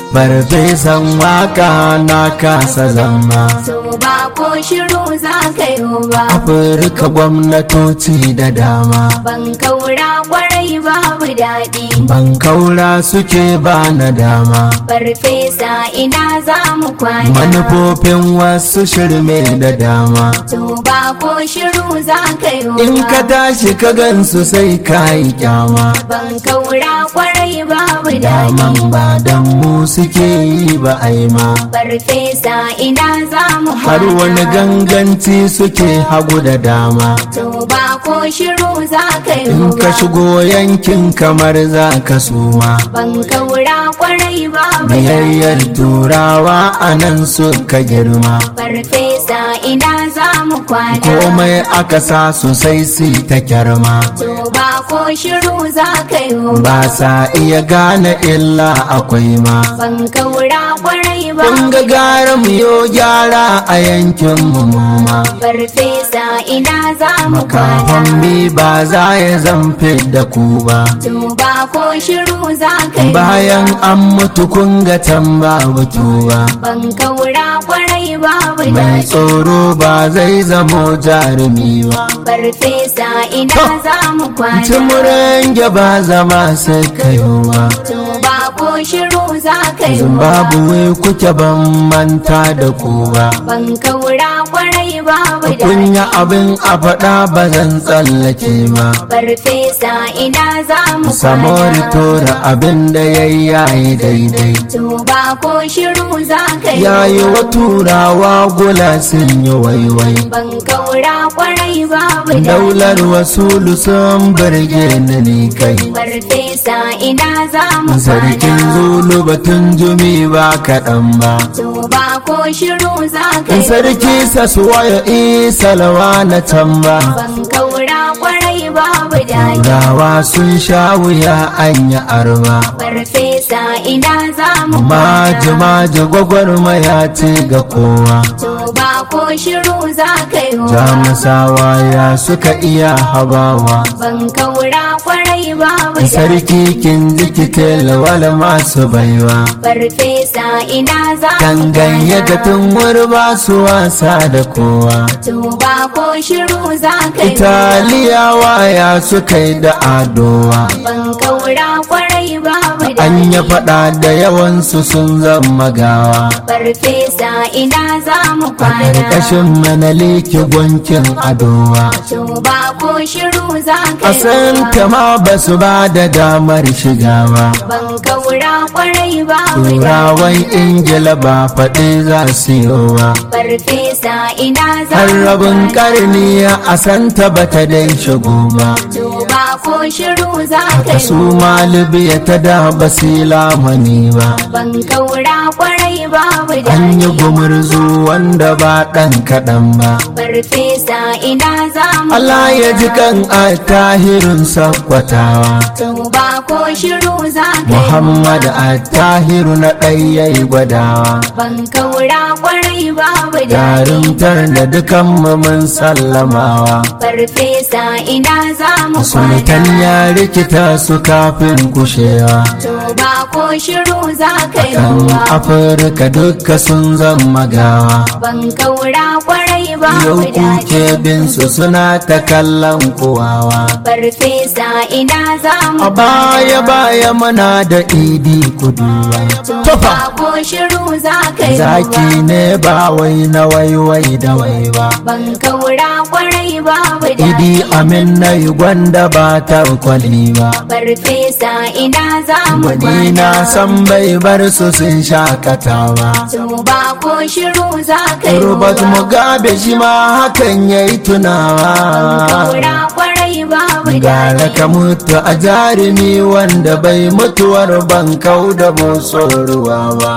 farfesan waka na kasa zama so ba ko shiru za ka yi ba afirka gwamnatoci da dama ban kaura kwarai babu daɗi ban kaura suke ba na dama farfesa ina za mu kwana manufofin wasu shirme da dama so ba ko shiru za ka yi in ka tashi ka gansu sai ka yi kyama ban kaura kwarai babu daman daɗi ba dan mu suke yi ba aima farfesa ina za mu har wani ganganci suke hagu da dama to ba ko shiru za ka yi in ka ba shigo yankin kamar za ka suma ban kaura kwarai babu daɗi biyayyar turawa a nan suka girma farfesa ina za mu kwana komai aka sa sosai su ta kyarma to ba ko shiru za ka yi ba ba sa iya gane illa akwai ma ban kaura kwarai ba kun ga gara mu yo gyara a yankin mu ma farfesa ina za mu kafin kwana bi ba za ya zamfe da ku ba to ba ko shiru za ka yi bayan an mutu kun ga can babu tuba ban kaura kwarai babu mai daɗi tsoro ba zai zamo jarumi ba farfesa ina za mu kwana cimuran ba zama sai kayo ba to ba ko shiru za ka yi zimbabwe kuke ban manta da ku ba ban kaura kwarai babu daɗi kunya abin a faɗa ba zan tsallake ba farfesa ina za mu samori kwana tora abin da ya yayi daidai to ba ko shiru za ka yi yayi wa turawa gula sun yi waiwai ban kaura kwarai babu daɗi daular wasulu sun birge ni ni kai farfesa ina za mu sarkin kwana zulu batun jumi ba kaɗan ba to ba ko shiru za ka yi sarki sasuwa ya isa lawa na can ba ban kaura kwarai babu daɗi Turawa sun sha wuya an yi arba farfesa ina za mu maji kwana maji gwagwarmaya ce ga kowa to ba ko shiru za ka yi jamusawa ya suka iya habawa ban kaura kwarai babu daɗi sarki kin jikitel wala masu baiwa farfesa ina za mu danganye da kwana tun ba su wasa da kowa to ba ko shiru za ka yi italiyawa ya suka yi da adowa ban kaura kwarai babu an daɗi yi faɗa da yawansu sun zama gawa farfesa ina za mu a kwana ƙarƙashin manaliki gwankin adowa to ba ko shiru za ka a yi san ma ba su ba da damar shiga ba ban kaura kwarai babu daɗi turawan ingila ba faɗi za su yi ba farfesa ina za har mu rabin kwana ƙarni a santa ba ta dai shigo ba to ba ko shiru za ka ta su yi ma libya ta da basila mani ba ban kaura kwarai babu an yi daɗi gumurzu wanda ba ɗan kaɗan ba farfesa ina za mu Allah ya ji kan a tahirin sakwatawa to ba ko shiru za ka yi Muhammad a tahiru na ɗayayi gwadawa ban kaura kwarai babu daɗi jarumtar da dukan mu mun sallamawa farfesa ina za mu sultan kwana ya rikita su kafin kushewa to ba ko shiru za ka yi kan ruwa afirka duka sun zama gawa ban kaura kwarai yau babu kuke daɗi bin su suna ta kallon kowawa farfesa ina za mu a baya baya muna da idi kuduwa to ba ko shiru za ka yi zaki ruwa ne ba wai na waiwai da wai ba ban kaura kwarai babu idi daɗi amin na yi gwanda ba ta kwali ba farfesa ina za mu wani na kwana san bai bar su sun shakatawa to ba ko shiru za ka yi Robert ruwa Mugabe shi ma hakan ya yi ban tunawa kaura kwarai babu gara daɗi ka mutu a jarumi wanda bai mutuwar ban kau da motsin ruwa ba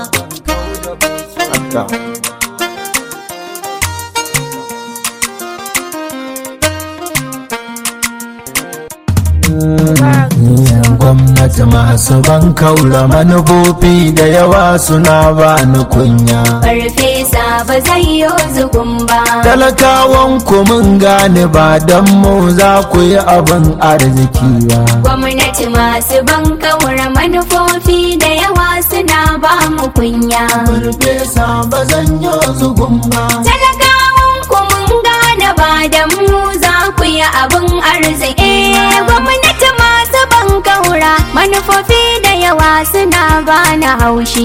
Haka. gwamnati masu ban kaula manufofi da yawa suna ba ni kunya farfesa ba zai yi zugun ba talakawan ku mun gane ba don mu za ku yi abin arziki ba gwamnati masu ban kaura manufofi da yawa suna ba mu kunya farfesa ba zan yi zugun ba talakawan ku mun gane ba da mu za ku yi abin arziki gwamnati masu ban kaura manufofi da yawa suna ba na haushi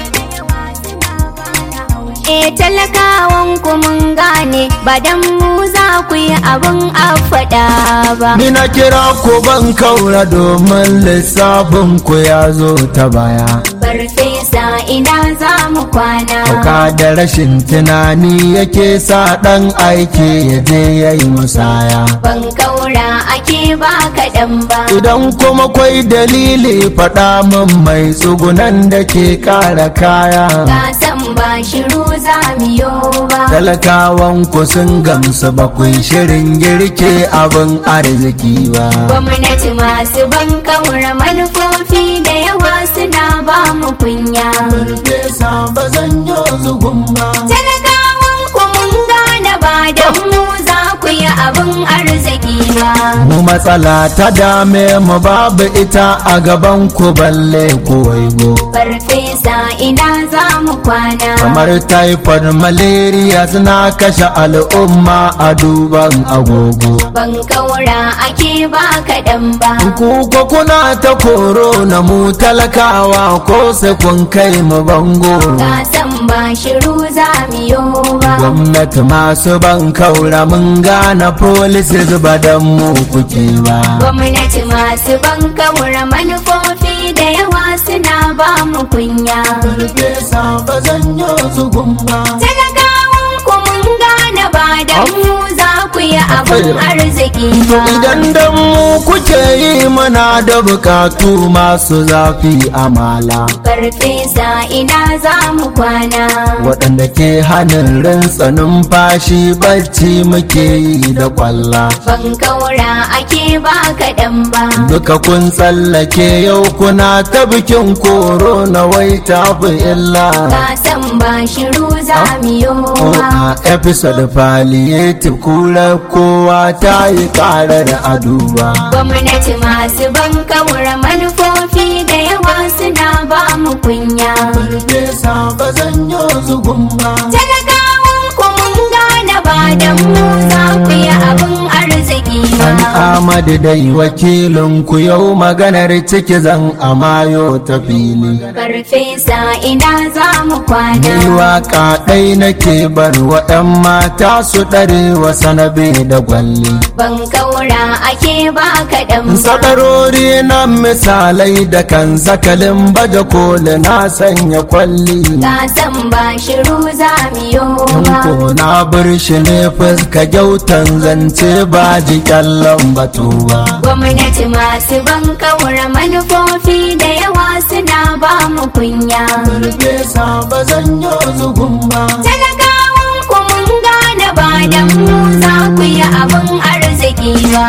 E talakawan ku mun gane ba dan mu za ku yi abin afada ba. Ni na kira ku ban kaura domin lissafin ku ya zo ta baya. Farfesa ina za mu kwana. Hauka da rashin tunani yake sa ɗan aiki ya je ya yi musaya. Ban kaura ake ba kaɗan ba. Idan kuma kwai dalili faɗa min mai tsugunan da ke ƙara kaya. Ka san ba shiru za mu yo ba. Talakawan ku sun gamsu ba ku yi shirin girke abin arziki ba. Gwamnati masu ban kaura manufofi da yawa suna ba mu kunya. Farfesa ba zan yi zugun ba. Talakawan ku mun gane ba da mu za ku yi abin arziki ba. Mu matsala ta dame mu babu ita a gaban ku balle ku waigo. Farfesa ina za mu kwana. Kamar typhoid malaria suna kashe al'umma a duban agogo. Ban kaura ake ba kaɗan ba. Ku ko kuna ta koro na mu talakawa ko sai kun kai mu bango. Ka san ba shiru za mu yo ba. Gwamnati masu ban kaura mun gane policies ba dan mu kuke ba. Gwamnati masu ban kaura manufofi da yawa suna ba mu kunya. Farfesa ba zan yi zugun ba. Talakawan ku mun gane ba da mu za ku yi abin arziki To ba. idan dan mu kuke yi muna da bukatu masu zafi amala. Farfesa ina za mu kwana. Waɗanda ke hannun rintsa numfashi bacci muke yi da kwalla. Ban kaura ake ba kaɗan ba. Duka kun tsallake yau kuna ta bikin koro na wai tafi illa. Ka san ba shiru za mu yo Oh, ba. a episode palliative kura kowa ta yi karar aduba. Gwamnati masu ban kaura manufofi da yawa suna ba mu kunya. Farfesa ba zan yi zugun ba. Talakawan ku mun gane ba da mu za ku yi abin arziki An ba. Amadu dai wakilin ku yau maganar ciki zan amayo ta fili. Farfesa ina za mu Ni kwana. waka ɗai nake bar wa 'yan mata su ɗare wa sanabe da gwalli. Ban kaura ake ba kaɗan ba. Sadarori na misalai da kan sakalin baje koli na sanya kwalli. Ka san ba shiru za mu yo In ba. ko na bar shi ne fuska gyautan zance ba ji kyallon batu ba. Gwamnati masu ban kaura manufofi da yawa suna ba mu kunya. Farfesa ba zan yi zugun ba. Talakawan ku mun gane ba da mu za ku yi abin arziki ba.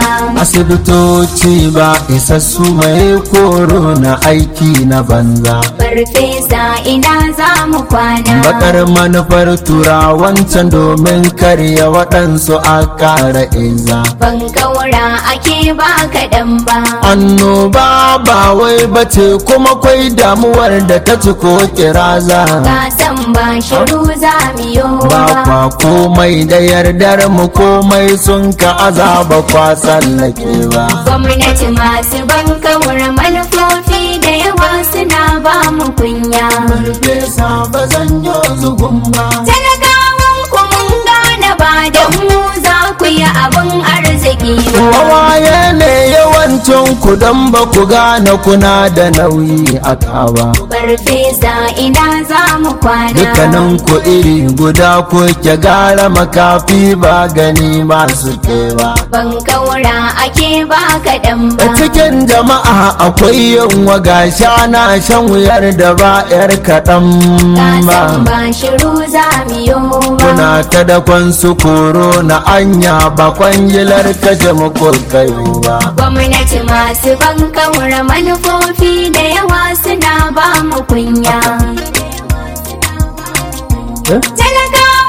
Asibitoci ba isassu mai koro na aiki na banza. Farfesa ina za mu kwana. Bakar manufar turawancan domin karya waɗansu a ƙara iza. Ban kaura ake ba kaɗan ba. Annoba ba wai bace kuma kwai damuwar da ta ci ko kiraza. Ka san ba shiru za mu yo Ba ba. kwa komai da yardar mu komai sun ka azaba kwa tsallake ba. Gwamnati masu ban kaura manufofi da yawa suna ba mu kunya. Farfesa ba zan yi zugun ba. Talakawan ku mun gane ba da mu za ku yi abin arziki ba. Wawaye ne yawancin ku don ba ku gane kuna da nauyi a kaba. Farfesa ina za mu kwana. Dukkanin ku iri guda ku ke gara makafi ba gani masu kewa. Ban kaura ake ba kaɗan ba. A cikin jama'a akwai yin waga na shan wuyar da ba 'yar kaɗan Ka ba. san ba shiru za mu yo ba. Kuna ta dakon su koro na anya ba kwangilar kashe muku kayo ba. Gwamnati masu ban kaura manufofi da yawa suna ba mu kunya. Talakawan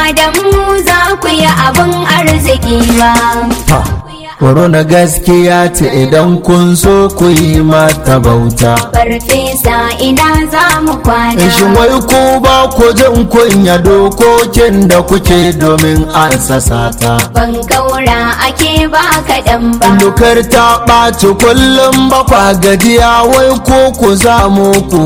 da mu za ku yi abin arziki ba. Korona gaskiya ce idan kun so ku yi mata bauta. Farfesa ina za mu kwana. Shin wai ku ba ku jin kunya dokokin da kuke domin an sasata. Ban kaura ake ba kaɗan ba. Dukar ta ɓaci kullum ba kwa gajiya wai ko ku zamu ku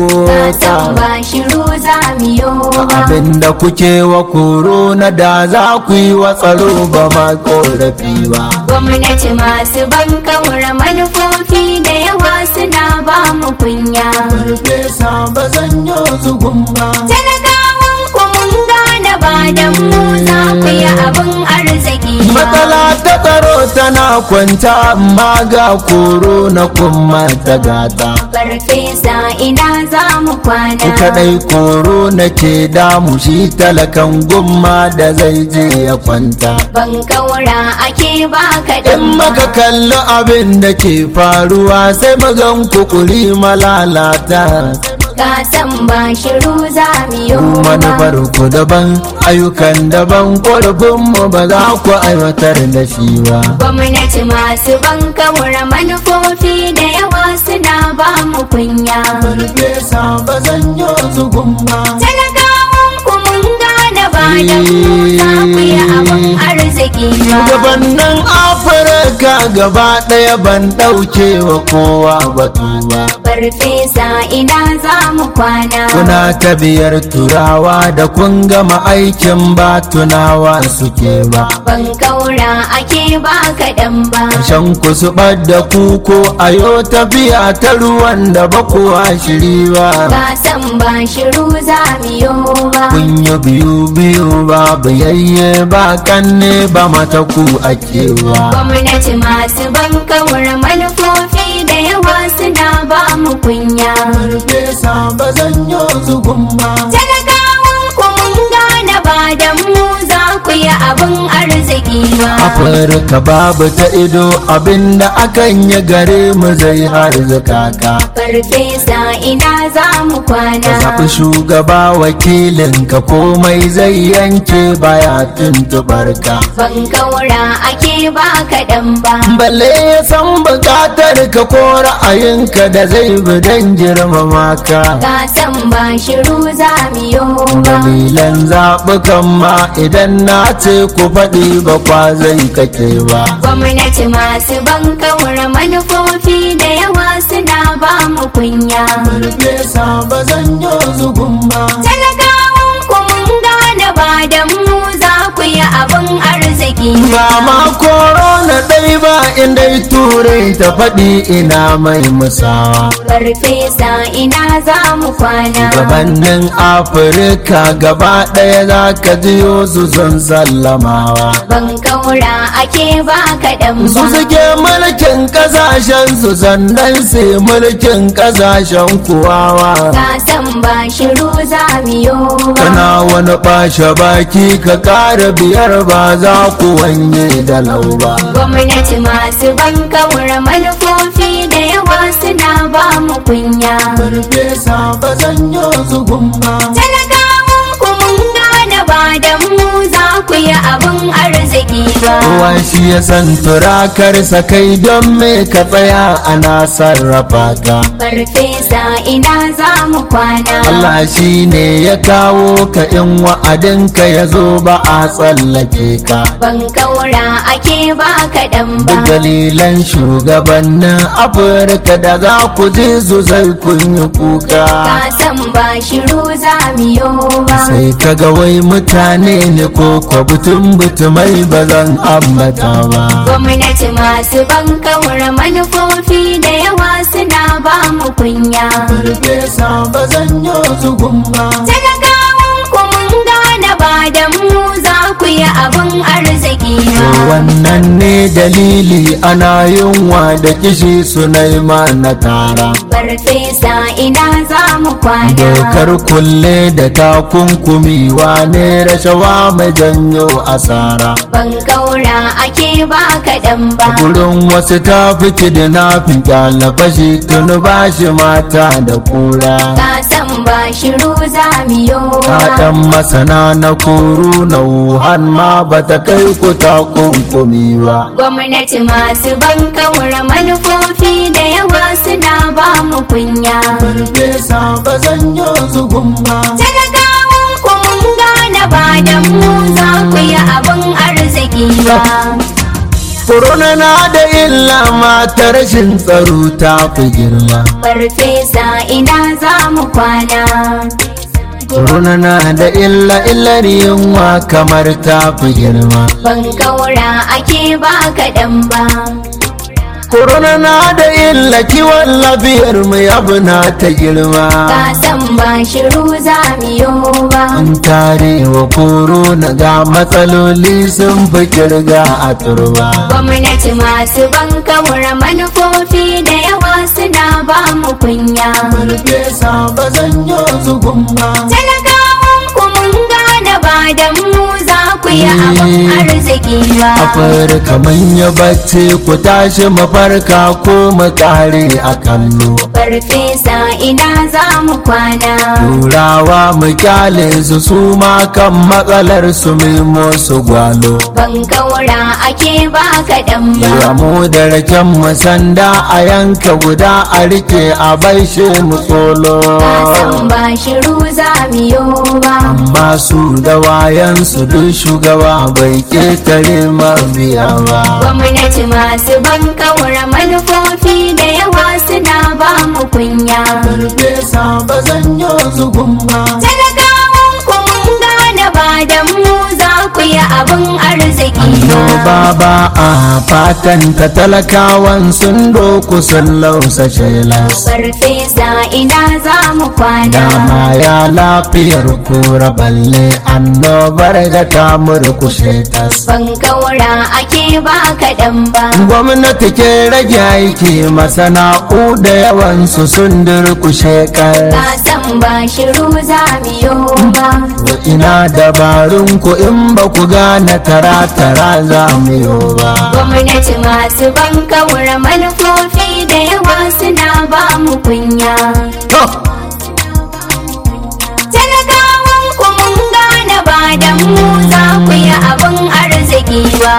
Kasan ba shiru za mu yi ba. Abinda kuke wa korona da za ku yi wa tsaro ba ma korafi ba. Gwamnati masu ban kaura manufofi da yawa suna ba mu kunya. Farfesa ba zan yi zugun ba. Talakawan ku mun gane ba da mu za ku yi abin arziki ba. Matsala ta tsaro tana kwanta amma ga koro na kuma ta gata. Farfesa ina za mu kwana. Kadai koro na ke damu shi talakan gumma da zai je ya kwanta. Ban kaura ake ba kaɗan In maka kalli abin da ke faruwa sai magan kukuri malalata. Kasan ba shiru za mu yi ba. Manufar ku daban ayyukan daban ƙorafinmu ba za ku aiwatar da shi ba. Gwamnati masu ban kaura manufofi da yawa suna ba mu kunya. Farfesa ba zan yi zugun ba. Talakawan ku mun gane ba da mu za ku yi abin arziki ba. Shugabannin Afirka gaba ɗaya ban ɗauke wa kowa batu ba. Farfesa ina za mu kwana. Kuna ta biyar turawa da kun gama aikin ba tunawa suke ba. Ban kaura ake ba kaɗan ba. Shan ku su da kuko a yo tafiya ta ruwan da ba kuwa shiri ba. Kasan ba shiru za mu yi ba. Kun yi biyu biyu ba biyayye ba kanne ba mata ku ake ba. Gwamnati masu ban kaura manufofi da yawa suna ba mu kunya. Farfesa ba zan yi zugun ba. Talakawan ku mun gane ba da mu za ku yi abin arziki ba. Afirka babu ta ido abinda akan yi gare mu zai har zakaka. Farfesa ina za mu Ka kwana. zaɓi shugaba wakilin ka komai zai yanke baya tuntuɓar ka. Ban kaura ake ba kaɗan ba. Balle ya san buƙatar ka ko ra'ayinka da zai bi don girmama ka. Kasan ba shiru za mu yi ba. Dalilan zaɓukan ma idan na ce ku faɗi ba kwa zai kake ba. Gwamnati masu ban kaura manufofi da yawa suna ba mu kunya. Farfesa ba zan yi zugun ba. Talakawan ku mun gane ba da mu za ku yi abin arziki Ba ma korona ɗai ba inda turai ta faɗi ina mai musawa. Farfesa ina za mu kwana. Gabanin Afirka gaba ɗaya za ka jiyo su sun sallamawa. Ban kaura ake ba kaɗan Su ba. suke mulkin ƙasashen su sannan su mulkin ƙasashen kuwawa. Kasan ba shiru za mu yi ba. Kana wani ɓashe baki ka ƙara biyar ba za ku wanye da lau ba. Gwamnati masu ban kaura manufofi da yawa suna ba mu kunya. Farfesa ba zan yi zugun ba. Talakawan ku mun gane ba da mu za ku yi abin arziki ba. Kowa shi ya san turakarsa kai don me ka tsaya ana sarrafa ka. Farfesa ina za mu kwana. Allah shi ne ya kawo ka in wa'adinka ya zo ba a tsallake ka. Ban kaura ake ba kaɗan ba. Duk dalilan shugabannin Afirka da za ku ji su zai kun yi kuka. Kasan ba shiru za mu yi ba. Sai kaga wai mutane ne ko kwa butun butumai ba zan ambata ba. Gwamnati masu ban kaura manufofi da yawa suna ba mu kunya. Farfesa ba zan yi zugun ba. Talakawan ku mun gane ba da mu za ku yi abin arziki ba. Wannan ne dalili ana yunwa da kishi su na tara. Farfesa ina za mu kwana. Dokar kulle da takunkumi wane rashawa mai janyo asara. Ban kaura ake ba kaɗan ba. Gurin wasu ta fi kidnapping fashi tuni ba shi mata da kura. Kasan ba shiru za mu yi ba. Kaɗan masana na na kuru na wuhan ma ba ta kai ku takunkumi ba gwamnati masu ban kaura manufofi da yawa suna ba mu kunya farfesa ba zan yi zugun ba talakawan ku mun gane ba da mu za ku yi abin arziki ba Corona na da illa mata rashin tsaro ta fi girma. farfesa ina za mu kwana Corona na da illa illar yunwa kamar ta fi girma. ban kaura ake ba kaɗan ba Corona na da illa kiwon lafiyar mu yabu na ta girma. ka san ba shiru za mu yi ba An tare wa corona ga matsaloli sun fi kirga a turba. gwamnati masu ban kaura manufofi da yawa suna ba mu kunya Farfesa ba zan yi zugun ba. talakawan ku mun gane ba da mu za ku yi abin arziki ba Afirka manya bacci ku tashi mafarka ko mu kare a kallo. farfesa ina za mu kwana Turawa mu kyale su su ma kan matsalar su mimo su gwalo. ban kaura ake ba kaɗan ba Yamu da raken mu sanda a yanka guda a rike a baishe mu tsolo. ka san ba shiru za mu yi ba Amma su da wayan su duk shugaba bai ketare mabiya ba. gwamnati masu ban kaura manufofi da yawa suna ba mu kunya Farfesa ba zan yi zugun ba. talakawan ku mun gane ba da mu za ku yi abin arziki ba Annoba ba a fatan ta talakawan sun doku sun lausa shelas. farfesa ina za mu kwana Dama ya lafiyar kura balle annobar da ta murkushe tas. ban kaura ake ba kaɗan ba Gwamnati ke rage aiki masana'u da yawansu sun durkushe kar. ka san ba shiru za mu yi ba Wa ina dabarun ku in ba ku gane tara-tara za mu yi ba. gwamnati masu ban kaura manufofi da yawa suna ba mu kunya To, talakawan ku mun gane ba da mu za ku yi abin arziki ba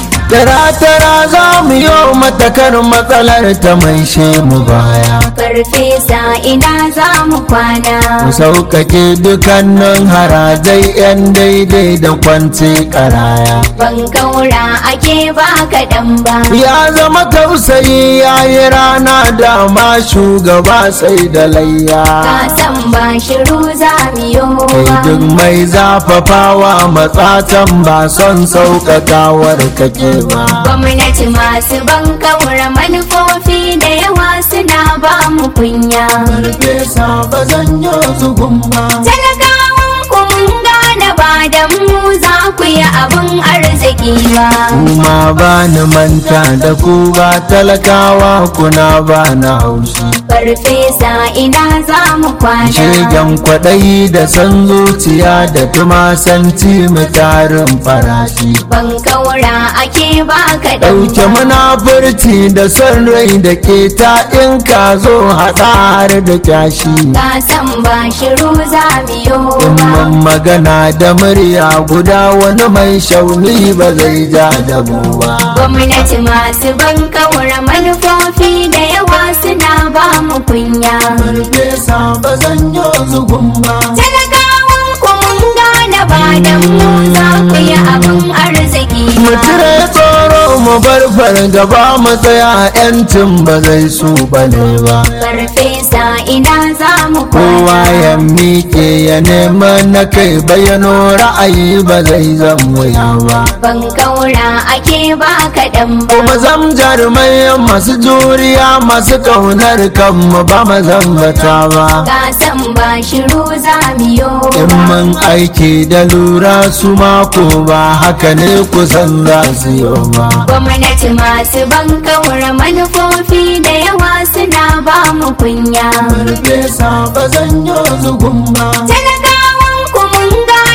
Tara-tara za mu yi matakar matsalar ta mai mu baya. farfesa ina za mu kwana Mu sauƙaƙe dukkanin harajai 'yan daidai da kwanci karaya. ban kaura ake ba kaɗan ba Ya zama tausayi ya yi rana da ma shugaba sai da layya. ka san ba shiru za mu yi Kai ba duk mai zafafawa matsatan ba son sauƙaƙawar kake ba. gwamnati masu ban kaura manufofi da yawa suna ba mu kunya Farfesa ba zan yi zugun ba. talakawan ku mun gane ba da mu za ku yi abin arziki ba Kuma ba ni manta da ku ba talakawa kuna ba na haushi. farfesa ina za mu kwana Shegen kwaɗayi da san zuciya da tumasanci mu tarin farashi. ban kaura ake ba kaɗan Ɗauke munafurci da son rai da ke ta in ka zo haɗa har da kyashi. ka san ba shiru za mu yi In ba mun magana da murya guda wani mai shauni ba zai ja da mu ba. gwamnati masu ban kaura manufofi da yawa suna ba mu kunya Farfesa ba zan yi zugun ba. talakawan ku mun gane ba da mu za ku yi abin arziki Mu ba cire tsoro mu bar fargaba mu tsaya 'yancin ba zai su bane ba. farfesa ina za mu Kowa kwana ya miƙe ya nema na kai bayano ra'ayi ba zai zan wuya ba. ban kaura ake ba kaɗan ba Kuma zam jarumai masu juriya masu ƙaunar kanmu ba mu zambata ba. ka san ba shiru za mu yi In ba mun aiki da lura su mako ba haka ne kusan za su yi ba. gwamnati masu ban kaura manufofi da yawa suna ba mu kunya Farfesa ba zan yi zugun ba. talakawan ku mun gane ba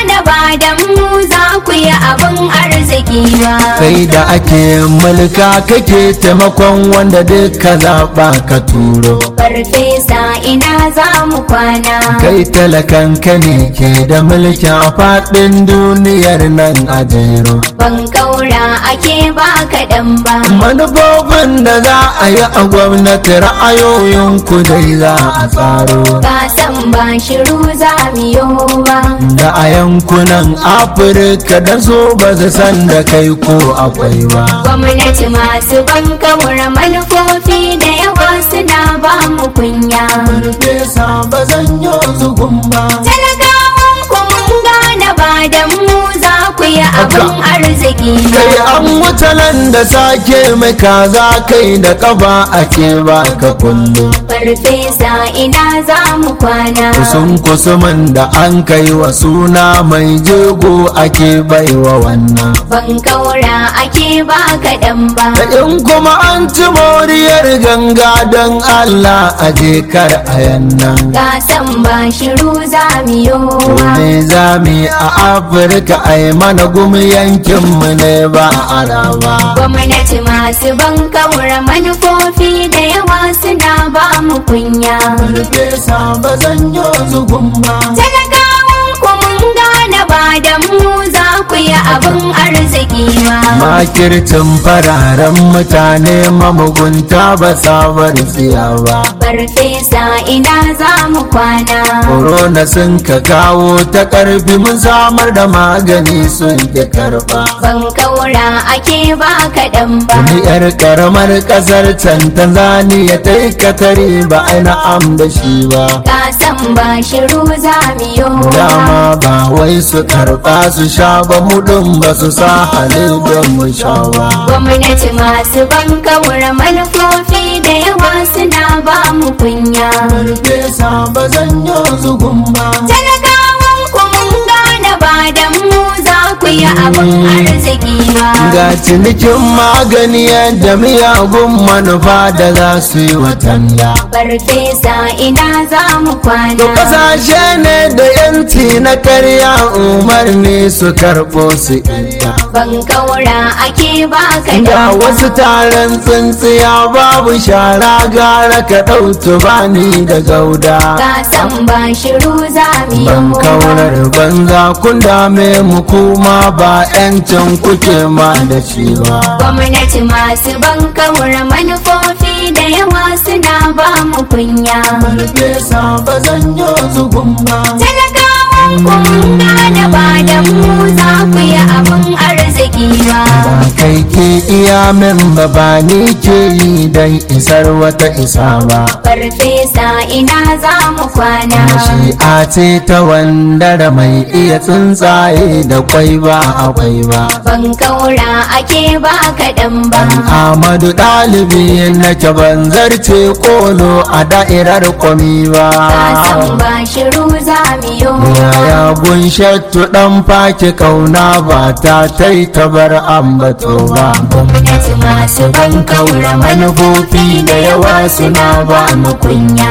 da mu za ku yi abin arziki ba kai da ake mulka kake taimakon wanda duka zaɓa ka turo farfesa ina za mu kwana kai talakan ka ne ke da mulkin a faɗin duniyar nan a jero ban kaura ake ba kaɗan ba manufofin da za a yi a gwamnati ra'ayoyin ku dai za a tsaro ka san ba shiru za mu yi ba da a yankunan afirka da so ba su san da kai ko akwai ba gwamnati masu ban kaura manufofi da yawa suna ba mu kunya Farfesa ba zan yi zugun ba talakawan ku mun gane ba da mu za ku yi abin arziki kai ba an wuce nan da sake mai kaza kai da kafa ake baka kullum farfesa ina za mu kwana kusun kusumin da an kai wa suna mai jego ake baiwa wannan ban kaura ake ba kaɗan ba da in kuma an ci moriyar ganga don allah a kar a yannan ka san ba shiru za mu yi ba me za mu yi a afirka a yi mana gumi yankinmu ne ba araba gwamnati masu ban kaura manufofi da yawa suna ba mu kunya Farfesa ba zan yi zugun ba talakawan ku mun gane ba da mu za ku yi abin arziki ba makircin fararen mutane mamugunta ba sabar tsiya ba farfesa ina za mu kwana Corona sun ka kawo ta karfi mun samar da magani sun ki karba ban kaura ake ba kaɗan ba Wani yar karamar kasar can Tanzania ta yi katari ba a na'am da shi ba ka san ba shiru za mu yi ba Dama ba wai su karba su sha ba mu ɗin ba su sa halin don mu sha ba gwamnati masu ban kaura manufofi da yawa suna ba mu kunya Farfesa ba zan yi zugun ba talakawan ku mun gane ba da mu za ku yi abin arziki ba Ga cinikin magani yadda miyagun manufa da za su yi watanda farfesa ina za mu kwana Kasashe ne da yanci na karya umarni su karɓo su ita. ban kaura ake ba Ga kaɗan wasu taron tsintsiya babu shara gara ka ɗautu bani da gauda. ka san ba shiru za mu yi Ban ba kaurar banza kun dame mu kuma ba 'yancin kuke ma da shi ba. gwamnati masu ban kaura manufofi da yawa suna ba mu kunya Farfesa ba zan yi zugun ba. talakawan ku mun gane ba da mu za ku yi abin arziki ba Ba kai ke iya min ba ba ni ke yi don isar wata isa ba. farfesa ina za mu kwana Shi'a ce ta wandara mai iya tsuntsaye da kwai ba akwai ba. ban kaura ake ba kaɗan ba Ahmadu ɗalibi nake ban zarce kolo a da'irar kwami ba. ka san ba shiru za mu yi ba Yaya gunshattu ɗan faki kauna ba ta tai ta bar ambato ba. gwamnati masu ban kaura manufofi da yawa suna ba mu kunya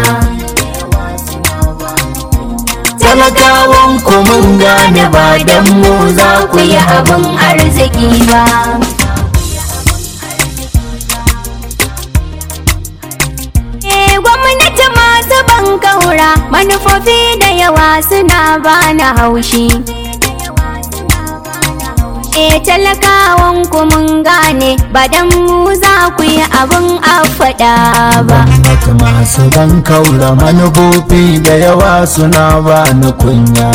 Talakawan ku mun gane ba dan mu za ku yi abin arziki ba Eh, gwamnati masu ban kaura manufofi da yawa suna bani haushi E talakawan ku mun gane ba dan mu za ku yi abin a faɗa ba Gwamnati masu ban kaura manufofi da yawa suna ba ni kunya.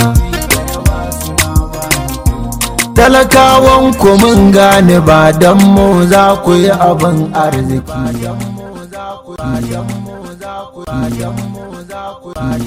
Talakawan ku mun gane ba don mu za ku yi abin arziki.